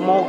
more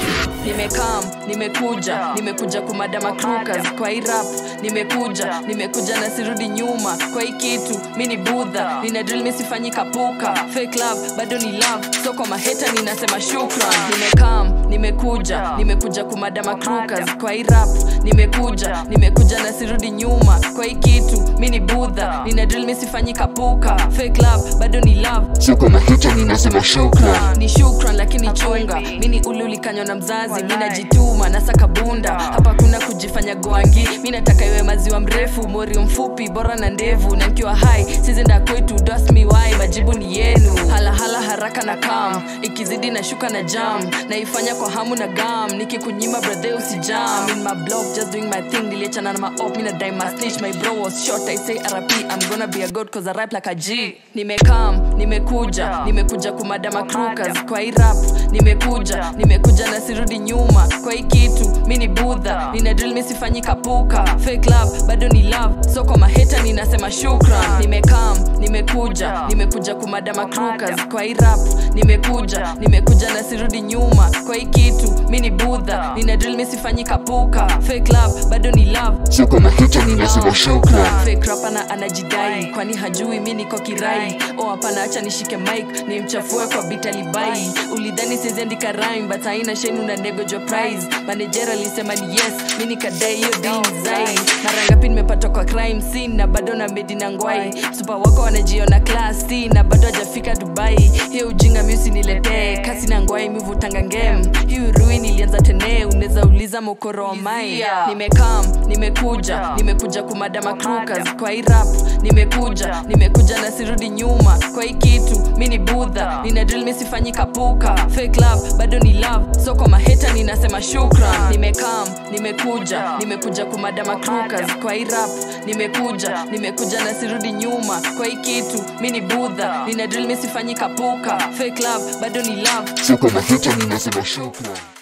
nimekam nimekuja nimekuja kumadama crukas kwa hii rap nimekuja nimekuja na sirudi nyuma kwa hii kitu mi ni budha nina drill mi sifanyi kapuka fake love bado ni love so kwa maheta ninasema shukran nimekam nimekuja nimekuja kumadama crukas kwa hii rap nimekuja nimekuja na sirudi nyuma kwa hii kitu mi ni budha nina drill mi sifanyi kapuka fake love bado ni love so kwa maheta ninasema shukran ni shukran lakini chunga mini ule ulikanywa na mzazi mi najituma nasaka bunda hapa kuna kujifanya gwangi mi nataka iwe maziwa mrefu morio mfupi bora na ndevu na nkiwa hai sizenda kwetu dasmiwai majibu ni yenu halahala haraka na kam ikizidi na shuka na jam naifanya kwa hamu na gam nikikunyima brathe usijam in my blog just doing my thing niliachana na maop mi nadai my snitch my bro was short i say rp i'm gonna be a god cause i rap like a g nimekam nimekuja nimekuja kumadama crukas kwa hii rap nimekuja nimekuja na sirudi nyuma kwa hii kitu mi ni budha nina drill mi sifanyi kapuka fake love bado ni love so kwa maheta ninasema shukran nimekam nimekuja nimekuja kumadama crukas kwa hii rap nimekuja nimekuja na sirudi nyuma kwa hii kitu mi ni budha nina drill mi sifanyi kapuka fake love bado ni love so kwa maheta ninasema shukran fake rapper na anajidai kwani hajui mi niko kirai o hapana acha nishike mic ni mchafue kwa bitalibai ulidhani siziandika rhyme but haina shenu na nego jo prize manager alisema ni yes mi nikadai hiyo design mara ngapi nimepatwa kwa crime scene na bado na medi na ngwai supa wako wanajiona class C na bado hajafika dubai hiyo ujinga mi usiniletee kasi na ngwai mivutanga ngem hii urui nilianza tene unaweza uliza mokoro wa mai nimekam nimekuja nimekuja kumadama crukas kwa hii rap nimekuja nimekuja na sirudi nyuma kwa hii kitu mi ni budha nina drill mi sifanyi kapuka fake love bado ni love so kwa maheta ninasema shukran nimekam nimekuja nimekuja kumadama crukas kwa hii rap nimekuja nimekuja na sirudi nyuma kwa hii kitu mi ni budha nina drill mi sifanyi kapuka fake love bado ni love so kwa maheta ninasema shukran